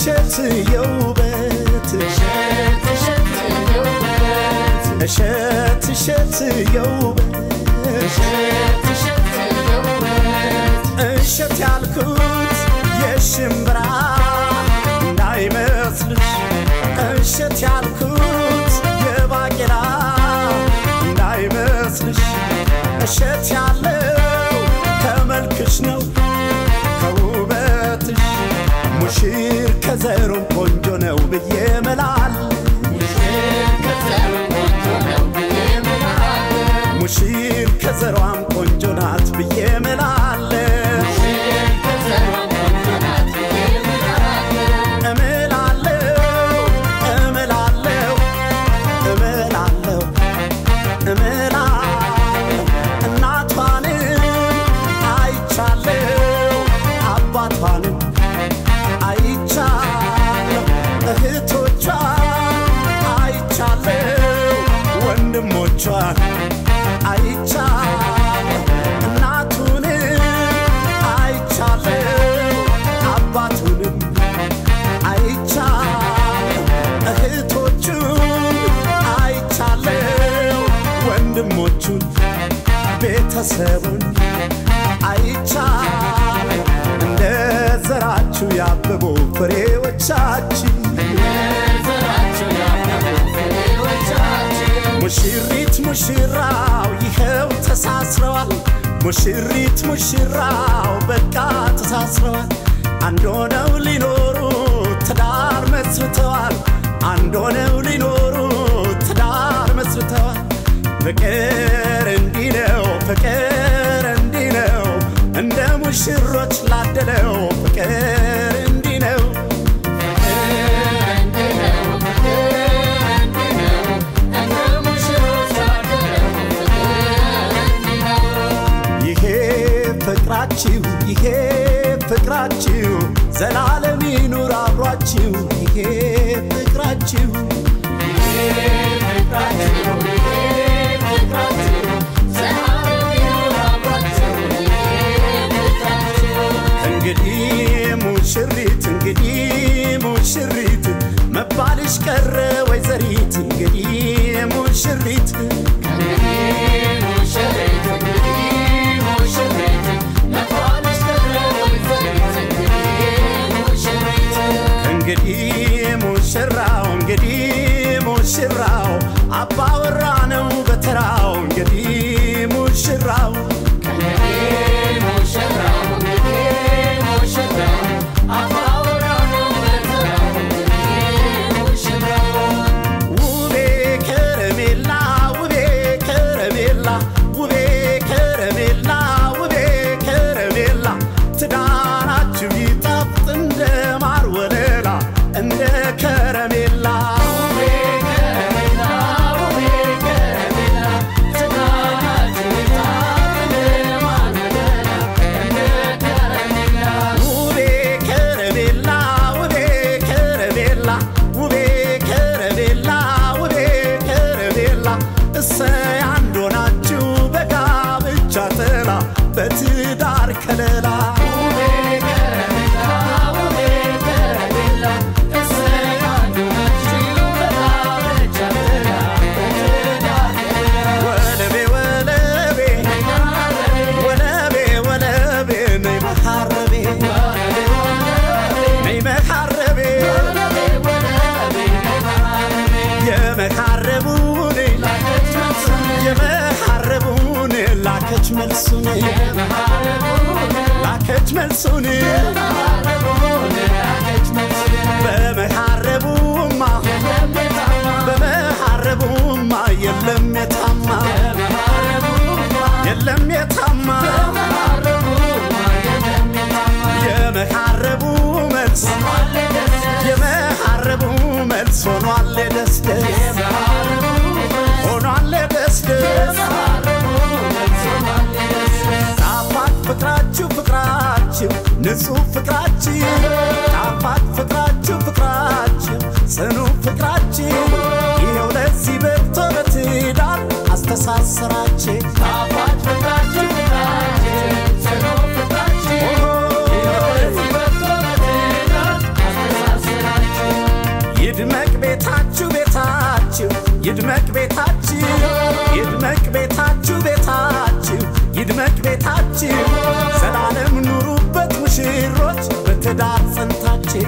እሸት የውበት እሸት እሸት የውበት እሸት ያልኩት የሽምብራ እንዳይመስልሽ እሸት ያልኩት የባቄላ እንዳይመስልሽ እሸት ያለው ከመልክሽ ነው ከውበትሽ ሙሽር ከዘሩም ቆንጆ ነው ብዬ መላል ሙሽር ከዘሯም ቆንጆ ናት ብዬ መላለሁ እምላለሁ እምላለሁ እምላለሁ እምላለሁ እናቷንም አይቻለሁ አባቷንም አይቻለሁ እህቶቿን አይቻለሁ ወንድሞቿን አይቻለሁ እናቱንም አይቻለሁ አባቱንም አይቻለሁ እህቶቹን አይቻለሁ ወንድሞቹን ቤተሰቡን አይቻለሁ እንደ ዘራችሁ ያበቡ ፍሬዎቻችን ሙሽሪት ሙሽራው ይኸው ተሳስረዋል። ሙሽሪት ሙሽራው በቃ ተሳስረዋል። አንድ ሆነው ሊኖሩ ትዳር መስርተዋል። አንድ ሆነው ሊኖሩ ትዳር መስርተዋል። ፍቅር እንዲህ ነው፣ ፍቅር እንዲህ ነው፣ እንደ ሙሽሮች ላደለው ፍቅር እንዲህ ነው። ይሄ ፍቅራችሁ ይሄ ፍቅራችሁ ዘላለም ይኑር አብሯችሁ ይሄ ፍቅራችሁ እንግዲህ ሙሽሪት እንግዲህ ሙሽሪት መባልሽ ቀረ ወይዘሪት እንግዲህ ሙሽሪት እንግዲህ ሙሽራው እንግዲህ ሙሽራው አባወራ ነው በተራው እንግዲህ ሙሽራው ውቤ ከረሜላ ውቤ ከረሜላ ውቤ ከረሜላ ውቤ ከረሜላ ትዳራችሁ ይጣፍጥ እንደ ማር ወለላ እንደ ከረሜላ ውቤ ከረሜላ ውቤ ከረሜላ ውቤ ከረሜላ ውቤ ከረሜላ እሰይ አንድ ሆናችሁ በጋብቻ ጥላ በትዳር ከለላ ወለቤ ወለቤ ወለቤ ወለቤ ነይ መሐረቤ ነይ መሐረቤ የመሐረቡን የመሐረቡን ላከች መልሱን ላከች መልሱን በመሐረቡማ በመሐረቡማ የለም የታማ የለም የታማ የመሐረቡ መልስ የመሐረቡ መልስ ሆኗል ደስደስ ሆኗል ደስደስ ጣፋጭ ፍቅራችሁ ፍቅራችሁ ንጹሕ ፍቅራችሁ ጣፋጭ ፍቅራችሁ ፍቅራችሁ ጽኑ ፍቅራችሁ ይኸው ለዚህ በቅቶ በትዳር አስተሳሰራችሁ ይድመቅ ቤታችን ዘላለም ኑሩበት ሙሽሮች በትዳር ጸንታችን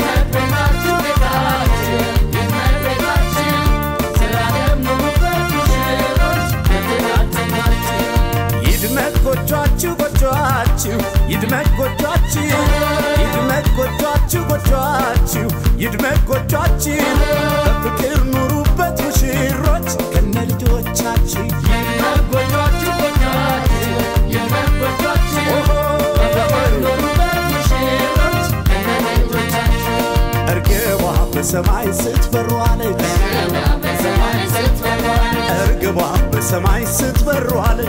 ይድመቅ ጎጇችሁ ጎጇችሁ ይድመቅ ጎጇችሁ ይድመቅ ጎጇችሁ ጎጇችሁ ይድመቅ ጎጇችሁ በፍቅር ኑሩበት ሙሽሮች ከነ ልጆቻችሁ እርግቧ በሰማይ ስትበሯለች እርግቧ በሰማይ ስትበሯለች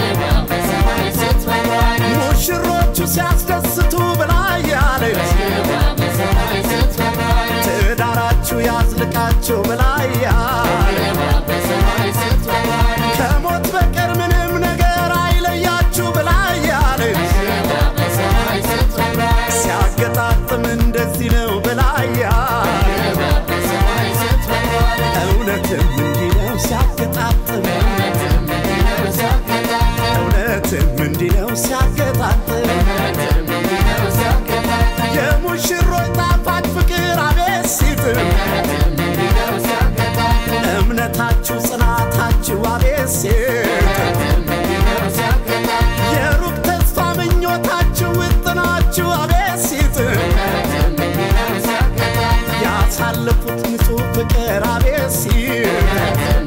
ሙሽሮቹ ሲያስደስቱ ብላ ያለች ትዳራችሁ ያዝልቃችሁ ብላ ያለች ከሞት በቀር ምንም ነገር አይለያችሁ ብላ ያለች ሲያገጣጥም እንደዚህ ነው ብላ ያለች እውነትም እንዲህ ነው ሲያገጣጥም እውነትም እንዲህ ነው ሲያገጣጥም የሙሽሮች ጣፋጭ ፍቅር አቤት ሲጥም እምነታችሁ ጽናታችሁ አቤት ሲጥም የሩቅ ተስፋ ምኞታችሁ ውጥናችሁ አቤት ሲጥም ያሳለፉት ንጹሕ ፍቅር አቤት ሲጥም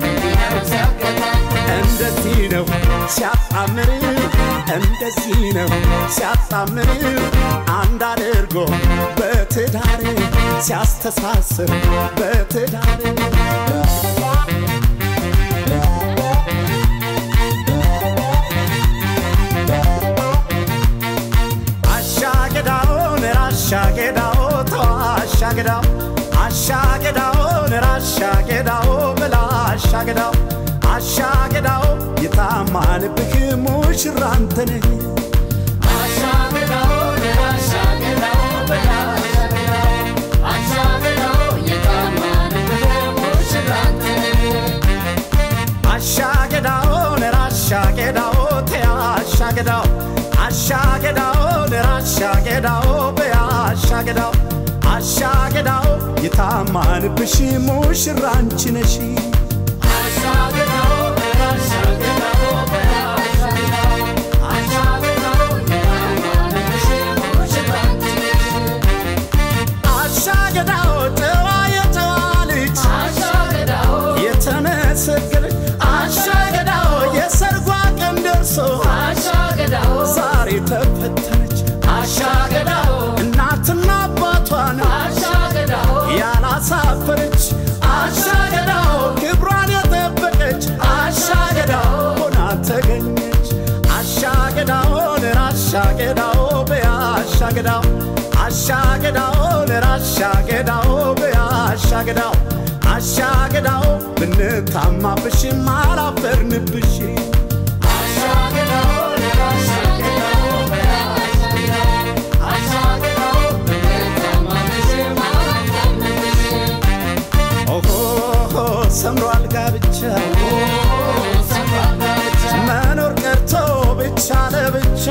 እንደዚህ ነው ሲያጣምር እንደዚህ ነው ሲያጣምር አንድ አድርጎ በትዳር ሲያስተሳስር በትዳር አሻገዳውን ራሻገዳው ተው አሻገዳው አሻገዳውን ራሻገዳው ብላ አሻገዳው አሻገዳው የታማንብህ ሙሽራ አንተነህ አሻገዳውን ራሻገዳው ተያ አሻገዳው አሻገዳውን ራሻገዳው በያ አሻገዳው አሻገዳው የታማንብሽ ሙሽራ አንቺ ነሽ አሻገዳው ጨዋ የጨዋ ልጅ የተመሰገነች አሻገዳው የሰርጓ ቀን ደርሶ ዛሬ ተፈተነች አሻገዳው እናትና አባቷን ያላሳፈረች አሻገዳው ክብሯን የጠበቀች አሻገዳው ሆና ተገኘች አሻገዳውን ራሻገዳው በያ አሻገዳው አሻገዳውን ራሻገዳው በያ አሻገዳው አሻገዳው ብንታማብሽም አላፈርንብሽ ኦሆ ሰምሯል ጋብቻ መኖር ቀርቶ ብቻ ለብቻ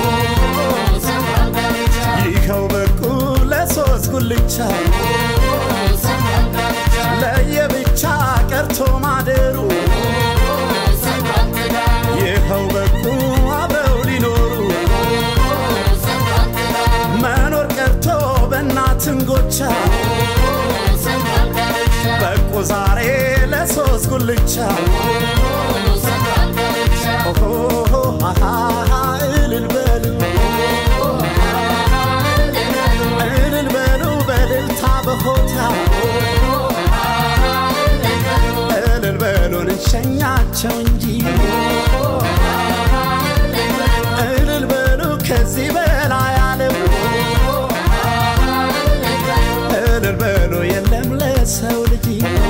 ይኸው በቁ ለሶስት ጉልቻ ለየብቻ ቀርቶ ማደሩ ይኸው በቁ አብረው ሊኖሩ መኖር ቀርቶ በእናትን ጎቻ በቁ ዛሬ ለሶስት ጉልቻ ኦሆ አሃ እልል በሉ እልል በሉ በልልታ በሆታ እልል በሉን እንሸኛቸው እንጂ እልል በሉ ከዚህ በላይ አለው እልል በሉ የለም ለሰው ልጅ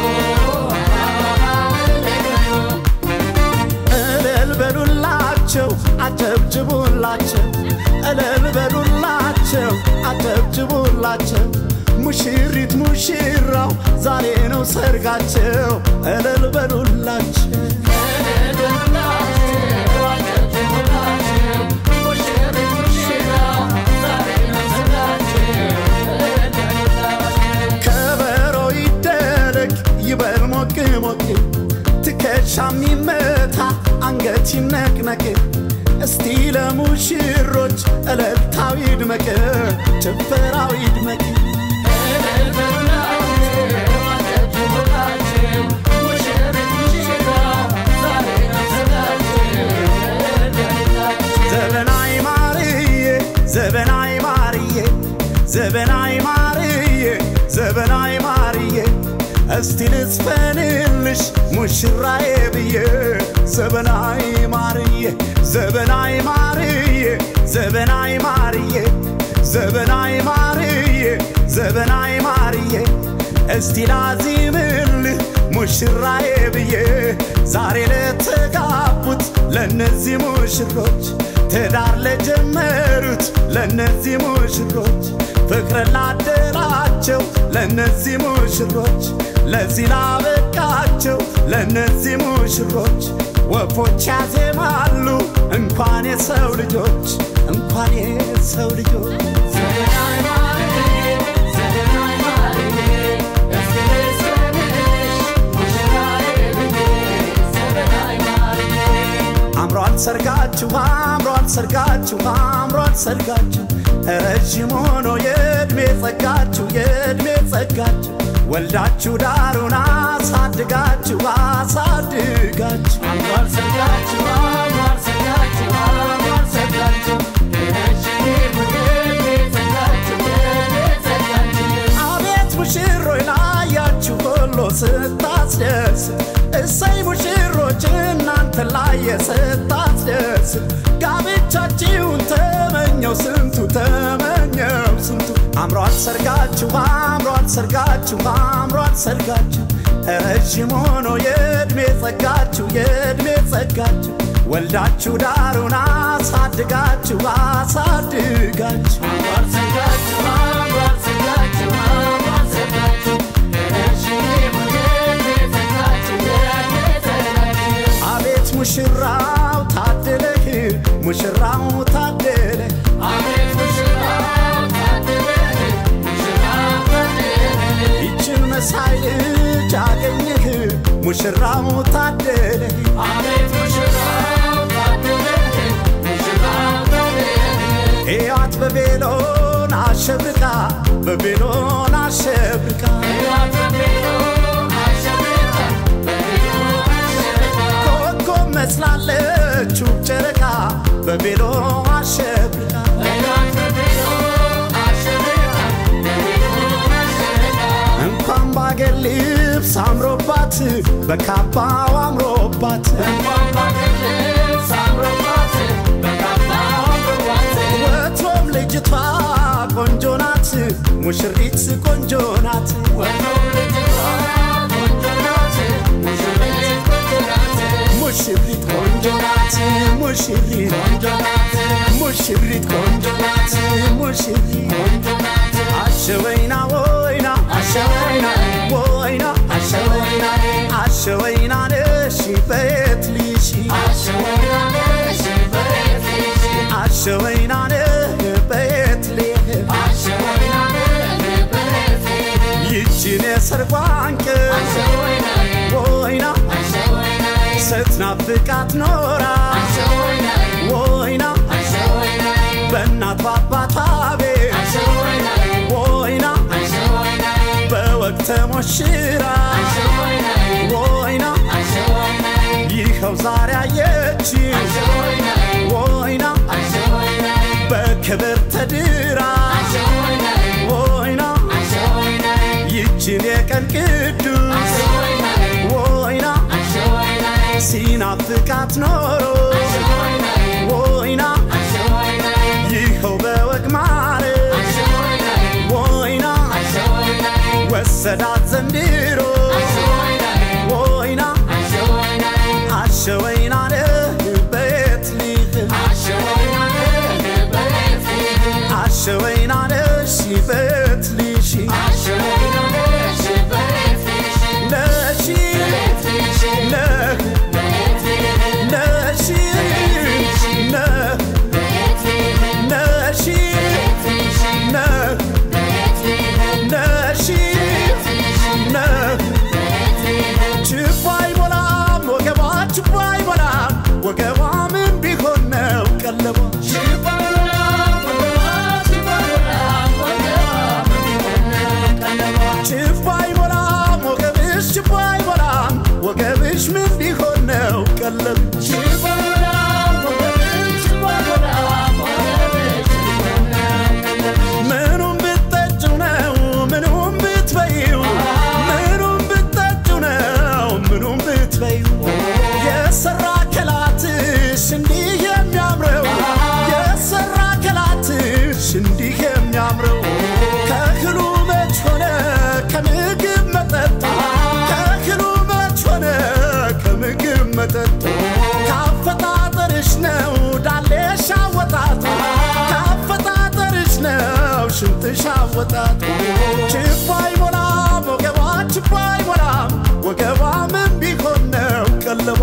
እልል በሉላቸው አጨብጭቡላቸው እልል በሉላቸው አጨብጭቡላቸው ሙሽሪት ሙሽራው ዛሬ ነው ሰርጋቸው እልል በሉላቸው ይነቅነቅ እስቲ ለሙሽሮች እልልታው ይድመቅ ጭፈራው ይድመቅ ዘበናይ ማርዬ ዘበናይ ማርዬ ዘበናይ ማርዬ ዘበናይ ማርዬ እስቲ ልዝፈንልሽ ሙሽራዬ ብዬ ዘበናይ ማርዬ ዘበናይ ማርዬ ዘበናይ ማርዬ ዘበናይ ማርዬ ዘበናይ ማርዬ እስቲ ላዚምልህ ሙሽራዬ ብዬ ዛሬ ለተጋቡት ለእነዚህ ሙሽሮች ትዳር ለጀመሩት ለእነዚህ ሙሽሮች ፍቅርን ላደላቸው ለእነዚህ ሙሽሮች ለዚህ ላበቃቸው ለእነዚህ ሙሽሮች ወፎች ያዜማሉ እንኳን የሰው ልጆች እንኳን የሰው ልጆች አምሯል ሰርጋችሁ አምሯል ሰርጋችሁ አምሯል ሰርጋችሁ ረዥም ሆኖ የዕድሜ ጸጋችሁ የዕድሜ ጸጋችሁ ወልዳችሁ ዳሩን አሳድጋችሁ አሳድጋችሁ አምሯል ሰርጋችሁ አምሯል ሰርጋችሁ አምሯል ሰርጋችሁ ረጅም ዕድሜ ጸጋችሁ ዕድሜ ጸጋችሁ አቤት ሙሽሮች ላያችሁ ሁሉ ስታስደስት እሰይ ሙሽሮች እናንተ ላየ ስታስደስት ጋብቻችሁን ተመኘው ስንቱ ተመኘው ስንቱ አምሯል ሰርጋችሁ አምሯል ሰርጋችሁ አምሯል ሰርጋችሁ ረዥም ሆኖ የዕድሜ ጸጋችሁ የዕድሜ ጸጋችሁ ወልዳችሁ ዳሩን አሳድጋችሁ አሳድጋችሁ አምሯል ሰርጋችሁ አምሯል ሰርጋችሁ አምሯል ሰርጋችሁ ረጅም ዕድሜ ጸጋችሁ ዕድሜ ጸጋችሁ አቤት ሙሽራው ታደለህ ሙሽራው ታደለህ አቤት ሙሽራው ታደለህ ሙሽራው ታደለህ ይችን መሳይ ልጅ አገኘህ ሙሽራው ታደለህ አቤት ሙሽራው ታደለህ ሙሽራው ታደለህ ሕይወት በቤሎን አሸብርቃ በቤሎን አሸብርቃ ሕይወት በቤሎ አሸብርቃ በቤሎ አሸብርቃ ኮከብ መስላለች ውብ ጨረቃ በቤሎ አሸብርቃ ሕይወት በቤሎ አሸብርቃ በቤሎ አሸብርቃ እንኳን ባገር ልብስ አምሮባት በካባው አምሮባት እንኳን ባገር ልብስ አምሮባት በካባው አምሮባት ወትሮም ልጅቷ ቆንጆ ናት ሙሽሪት ቆንጆ ናት ወትሮም ልጅቷ ቆንጆ ናት ሙሽሪት ቆንጆ ናት ሙሽሪት ቆንጆ ናት ሙሽሪት ቆንጆ ናት ሙሽሪት ቆንጆ ናት ሙሽሪት ቆንጆ ናት አሸወይና ወይና አሸወይና ወይና አሸወይና አሸወይና ነሽ በየት ልሽ አሸወይና ነሽ በቤትሽ አሸወይና ነህ በየት ልህ አሸወይና ነሽ በቤትሽ ይችን የሰርጓን ቀን አሸወይና ወይና አሸወይና ስትናፍቃት ኖራ አሸወይና ወይና አሸወይና በእናት በአባቷ ቤት አሸወይና ወይና አሸወይና በወግ ተሞሽራ አሸወይና ወይና አሸወይና ይኸው ዛሬ አየች አሸወይና ወይና አሸወይና በክብር ተድራ አሸወይና ወይና አሸወይና ይችን የቀን ቅዱስ አሸወይና ወይና አሸወይና ሲናፍቃት ኖሮ አሸወይና ወይና አሸወይና ይኸው በወግ ማረግ አሸወይና ወይና አሸወይና ወሰዳት ዘንድሮ አሸወይና ወይና አሸወይና አሸወይና ነህ በየት ልህ አሸወይና በቤትሽ አሸወይና ነሽ በት ልሽ አሸወይና ነሽ በቤትሽ ነሽ ቤትሽ ነህ ቤትሽ ነሽ ነህ ነሽ ነህ ነሽ ቀለብ ምኑም ብትጠጪው ነው ምኑም ብትበይው ምኑም ብትጠጪው ነው ምኑም ብትበይው የሰራ ከላትሽ እንዲህ የሚያምረው የሰራ ከላትሽ እንዲህ የሚያምረው ከእህሉ መች ሆነ ከምግብ መጠጥ ከእህሉ መች ሆነ ከምግብ መጠጥ ካፈጣጠርሽ ነው ዳሌሽ አወጣጥ ካፈጣጠርሽ ነው ሽንጥሽ አወጣጥ ችቦ አይሞላም ወገቧ ችቦ አይሞላም ወገቧ ምን ቢሆን ነው ቀለቧ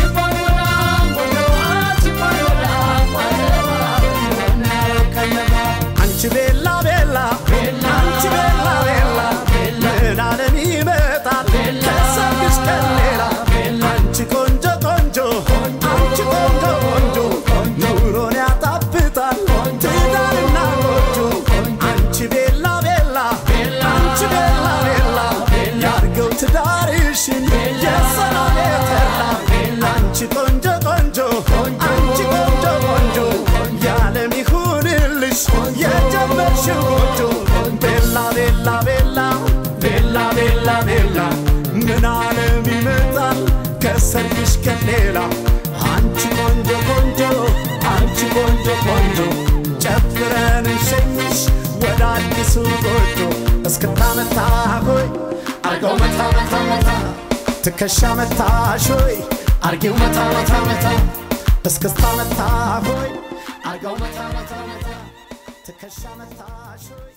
አንቺ ቤላ ቤላ አንቺ ቤላ ቤላ ምን አለም ይመጣል ከሰርግሽ ቀን ሌላ አንቺ ቆንጆ ቆንጆ አንቺ ቆንጆ ቆንጆ ኑሮን ያጣፍጣል ትዳርና ጎጆ አንቺ ቤላ ቤላ አንቺ ቤላ ቤላ ያርገው ትዳርሽን የሰላም የተላ አንቺ ቆንጆ ቆንጆ አንቺ ቆንጆ ቆንጆ ያለም ይሁንልሽ የጀመርሽው ጎጆ ቤላ ቤላ ቤላ ቤላ ቤላ ቤላ ምን አለም ይመጣል ከሰርግሽ ቀን ሌላ አንቺ ቆንጆ ቆንጆ አንቺ ቆንጆ ቆንጆ ጨፍረን እንሸኝሽ ወደ አዲሱ ጎጆ እስክታመታ ሆይ አርገው መታ መታ መታ ትከሻ መታሽ ሆይ አርጌው መታ መታ መታ እስክስታ መታ ሆይ አርገው መታ መታ መታ ትከሻ መታሽ ሆይ